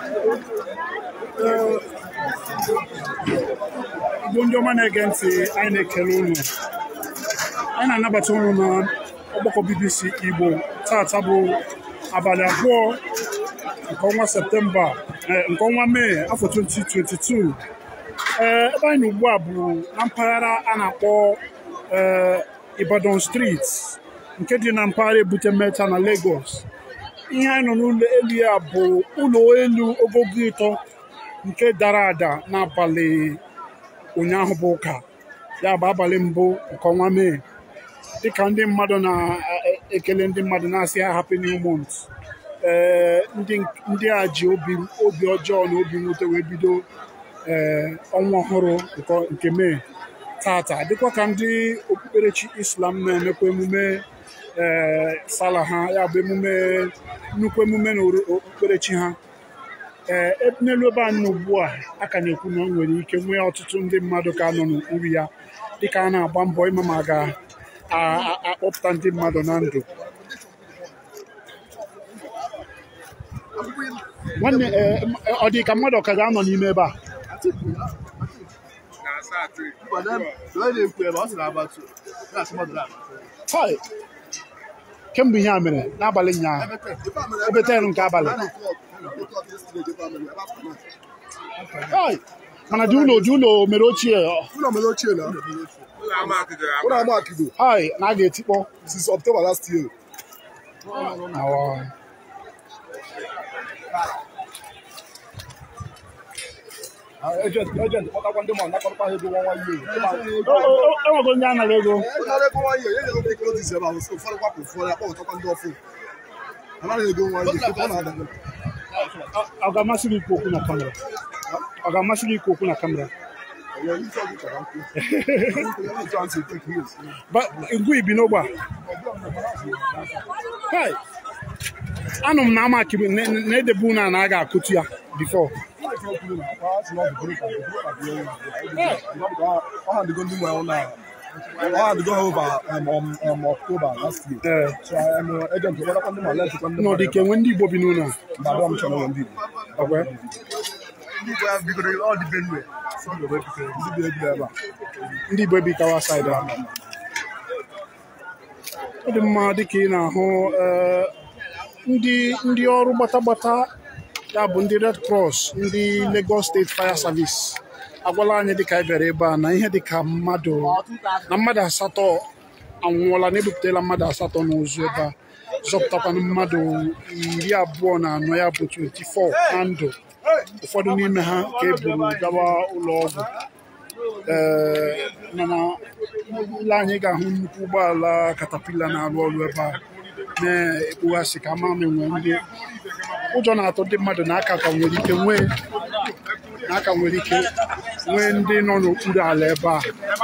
Igbo ndị ọma na-ege ntị anyị na-ekele unu anyị na-anabata unu na ọgbakọ BBC Igbo tata bụ abalị abụọ nke ọnwa Septemba eh, nke ọnwa Mee afọ 2022 ee ebe anyị nọ ugbu a bụ na mpaghara a na-akpọ eh, Ibadan Street nke dị na mpaghara Ebute Meta na Lagos ihe anyị nọ n'ụlọ elu ya bụ ụlọ elu ogogo ịtọ nke dara ada n'abalị ụnyaahụ bụ ụka ya bụ abalị mbụ nke ọnwa mee dịka ndị mmadụ na-ekele ndị mmadụ na-asị ha happy new month ee ndị ndị a ji obi obi ọjọọ na obi mwute wee bido ee ọnwa ọhụrụ nke- nke mee tata dịkwa ka ndị okpukperechi islam na-emekwa emume ee sala ha ya bụ emume nnukwu emume na okpukperechi ha ee ebe n'elu ebe a nọ ugbu a a ka na-ekwu na o nwere ike nwee ọtụtụ ndị mmadụ ka nọ n'okpuru ya dịka a na-agba mbọ ịma ma a ga-akpọpụta ndị mmadụ na ndụ nwanne ee, ọ dị ka mmadụ ọ ka ga-anọ n'ime ebe a Hai! kemgbe ihe a mere n'abalị ụnyaahụ ebe ten nke abalị Hai! mana dị ụlọ dị ụlọ mere ochie ọ- Ụlọ mere ochie na ụlọ ama akido hai na a ga-etikpọ since October last year. Awa. Ejent kpọtakwa ndị mmadụ nakọrọkwa ha ego nwa nwa ihe. O- o- o- enwego ndị anaghị ego Ịnara ego nwa ihe, enye ego ndị notice ebe ahụ, so ụfọdụ kwapụ ụfọdụ ya kpọtakwa ndị ọfụ. Anaghị ego nwa ihe, ọ na-ada. Ọ- ọ ga-amasị gị ikwu okwu na kamera ọ ga-amasị gị ikwu okwu na kamera Onye isi ọgwụ chọrọ nkụ. Onye isi ọgwụ take years. Ba- ngwu ibi n'ogbe a Hai! anụ m na ama akịrị na- na edebe unu a na a ga-akụtu ya bifo Ọ hadịgo ndị nwe ụlọ a. Ọ hadịgo ha over um, um, um, October last year. ee So, um, ejent kpọtakwa ndị mmadụ, letịkwa ndị n'ọdị mmadụ. ka enwe ndị Igbo bi n'ụlọ a Mbadụ m chọrọ ndị Igbo. ọkwe Ndị Igbo ya bidoro ọ dị Benue. So, ndị Igbo ebidoro ndị Igbo ebido ebe a. ndị Igbo ebikawa saịdị ahụ ọ dị mma dịka ị na-ahụ ee, ndị ndị ọrụ gbatagbata ya bụ ndị Red Cross ndị Lagos State Fire Service agwala anyị dịka anyị bịara ebe a na ihe dịka mmadụ na mmadụ asatọ anwụọla na ebupụtala mmadụ asatọ n'ozu ebe a zọpụtakwana mmadụ iri abụọ na anọ ya bụ 24 na ndụ ụfọdụ n'ime ha ka e buru gawa ụlọ ọgwụ ee mana ile anyị ga-ahụ nnukwu ụgbọala katapila na-arụ ọrụ ebe a na-ekpughasị ka ama ma enwe ndị ụjọ na-atụ ndị mmadụ na aka ka nwere ike nwee na aka nwere ike nwee ndị nọ n'okpuru ala ebe a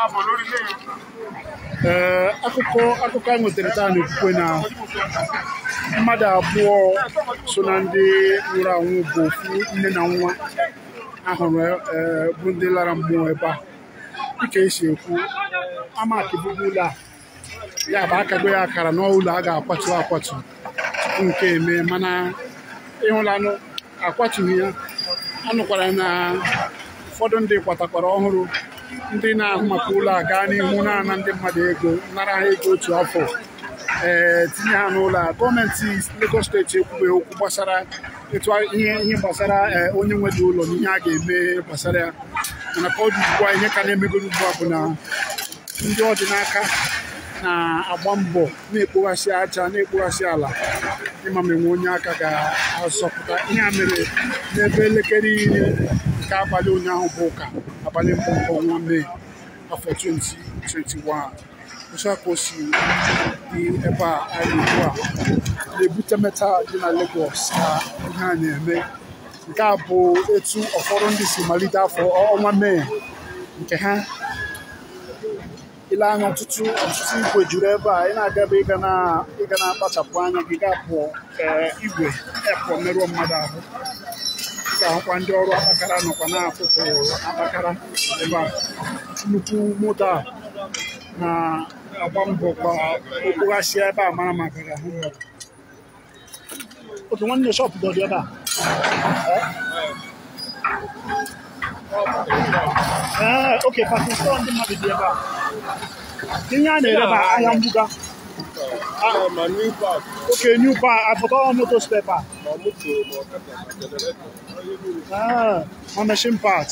ee akụkọ akụkọ anyị nwetara taa na-ekwukwe na mmadụ abụọ so na ndị nwụrụ anwụ bụ ofu nne na nwa ahụrụ ee bụ ndị lara mmụọ ebe a dịka esi ekwu ama akịbụbụ ụlọ a ya bụ akago ya akara n'ụlọ a ga-akwatu akwatu tupu nke eme mana ịhụlanụ akwatughị ya anụkwara na ụfọdụ ndị kwatakwara ọhụrụ ndị na-ahụ maka ụlọ a gaa n'ihu na-ana ndị mmadụ ego nara ha ego otu afọ ee tinye ha n'ụlọ a gọọmenti Lagos steeti ekwubeghị okwu gbasara etu a- ihe ihe gbasara ee, onye nwere ụlọ na ihe a ga-eme gbasara ya mana ka ọ dị ugbu a ihe ka na-emegoro ugbu a bụ na ndị ọ dị n'aka na-agba mbọ na-ekpoghasị aja na-ekpoghasị ala ịma ma enwe onye aka ga-azọpụta ihe a mere n'ebe elekere iri nke abalị ụnyaahụ bụ ụka abalị mbụ nke ọnwa mee afọ 2021 otu a ka o si dị ebe a anyị ugbu a na-ebute meta dị na Lagos ka ihe a na-eme nke a bụ etu ụfọdụ ndị si malite afọ ọnwa mee nke ha ile anya ọtụtụ ọtụtụ igwe juru ebe a ị na-aga ebe ịga na ịga na-akpachapụ anya gị ga-apụ ee, igwe epụ merụọ mmadụ ahụ ị ga-ahụkwa ndị ọrụ akpakara nọkwa na-apụpụ akpakara ebe a nnukwu moto a na-agba mbọ ka okpoghasịa ebe a mara maka ga ahụ mmadụ otu nwanne shọpụ dọdị ebe a Ee, oke pakin stọọ ndị mmadụ dị ebe a ihe a na-ere bụ ahịa mbuga Ah, ma new park, oke new pa apụta moto stepa ma moto, ma ọkada, ma generator. Onye niile. Ah, ma machine parts.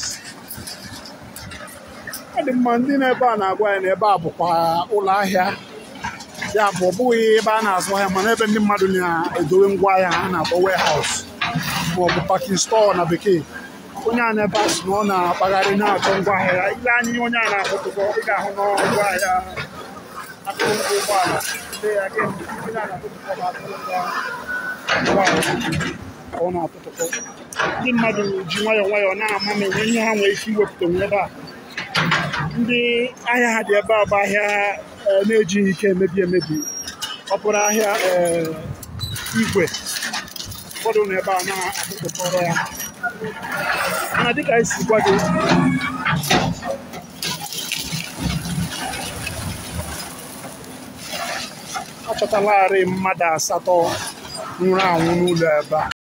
ọ dị mma ndị na-ebe a na-agwa ya na ebe a bụkwa ụlọ ahịa ya bụ ọ bụghị ebe a na-azụ ahịa mana ebe ndị mmadụ na-edowe ngwa ahịa ha na-akpọ warehouse ma ọ bụ parking store na bekee onye a na-ebe a sị na ọ na-akpagharị na-achọ ngwa ahịa ya ile anya ihe onye a na-akpọtụkọ ị ga-ahụ n'ngwa ahịa akụrụngwa ụgbọala ndị ya gị onye a na-akpọtụkọ bụ akụrụngwa ụgbọala ka ọ na-atụtụkọ ndị mmadụ ji nwayọọ nwayọọ na-ama ma enwe ihe ha nwere ike iwepụta onwe ebe a ndị ahịa ha dị ebe a bụ ahịa eh, na-ejighị ike emebi emebi ọ bụrụ ahịa eh, igwe ụfọdụ nọ ebe a na-akpụkọrọ ya mana dịka anyị si gwa gị achọtalarị mmadụ asatọ nwụrụ anwụ n'ụlọ ebe a